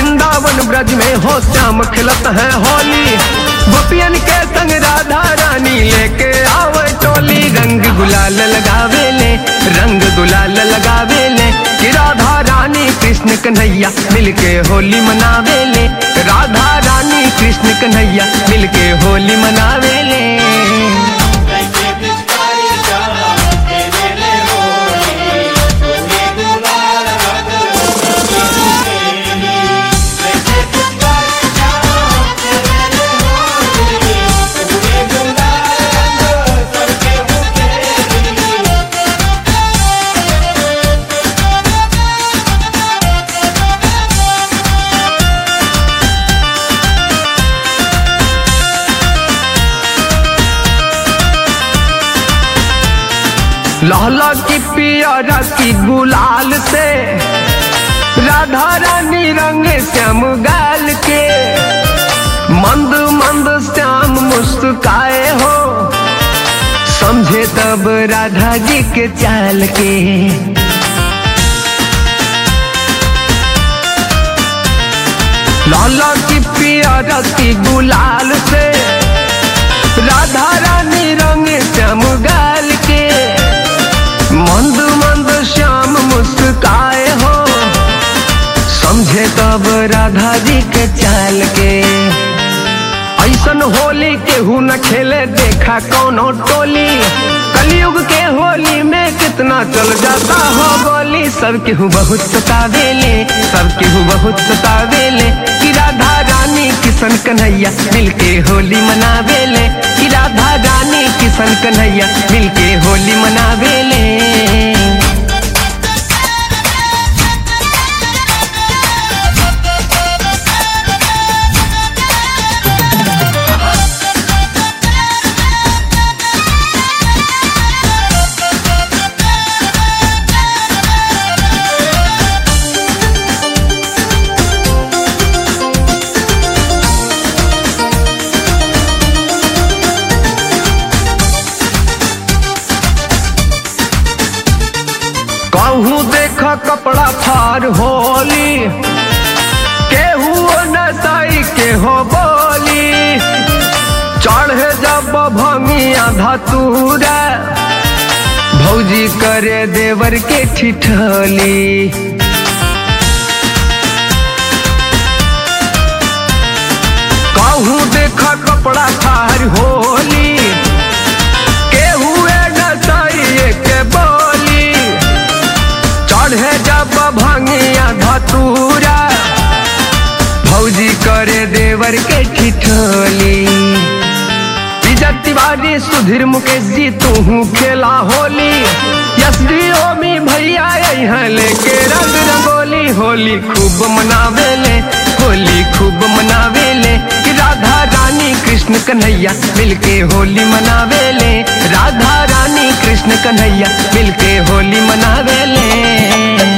वृंदावन ब्रज में हो श्याम खिलत है होली गोपियन के संग राधा रानी लेके आवे टोली रंग गुलाल लगावे ले रंग गुलाल लगावे ले कि राधा रानी कृष्ण कन्हैया मिलके होली मनावे ले राधा रानी कृष्ण कन्हैया मिलके होली मनावे ले कैसे पिचकारी श्याम तेरे ले होली पूरे गुलाल रंग होली कैसे पिचकारी श्याम तेरे ले होली पूरे गुलाल रंग सबके मुखेली लाला की पियरा की गुलाल से राधा रानी रंग श्याम गाल के मंद मंद श्याम मुस्काए हो समझे तब राधा जी के चाल के लाला की पियरा की गुलाल से राधा रानी रंग श्याम गाल के मंद मंद श्याम मुस्काए हो समझे तब राधा जी के चाल के ऐसन होली केहू न खेले देखा कौनो टोली कलयुग के होली में कितना चल जाता हो गोली सब केहू बहुत सतावेले सब केहू बहुत सतावेले कि राधा रानी किशन कन्हैया मिलके होली मनावेले कि राधा रानी किशन कन्हैया मिलके होली मनावेले कहूँ देख कपड़ा फार होली केहू नसाई के हो बोली चढ़े जब भंगिया धतूरा भौजी करे देवर के ठिठली कहूँ देख कपड़ा फार होली केहू नसाई के बोली चढ़े जब भंगिया धतूरा भौजी करे देवर के ठिठोली इज्जत तिवारी सुधीर मुकेश जी तू खेला होली यशदी ओमी भैया यहाँ लेके रंग रंगोली होली खूब मनावेले होली खूब मनावेले कि राधा रानी कृष्ण कन्हैया मिलके होली मनावेले राधा रानी कृष्ण कन्हैया मिलके होली मनावेले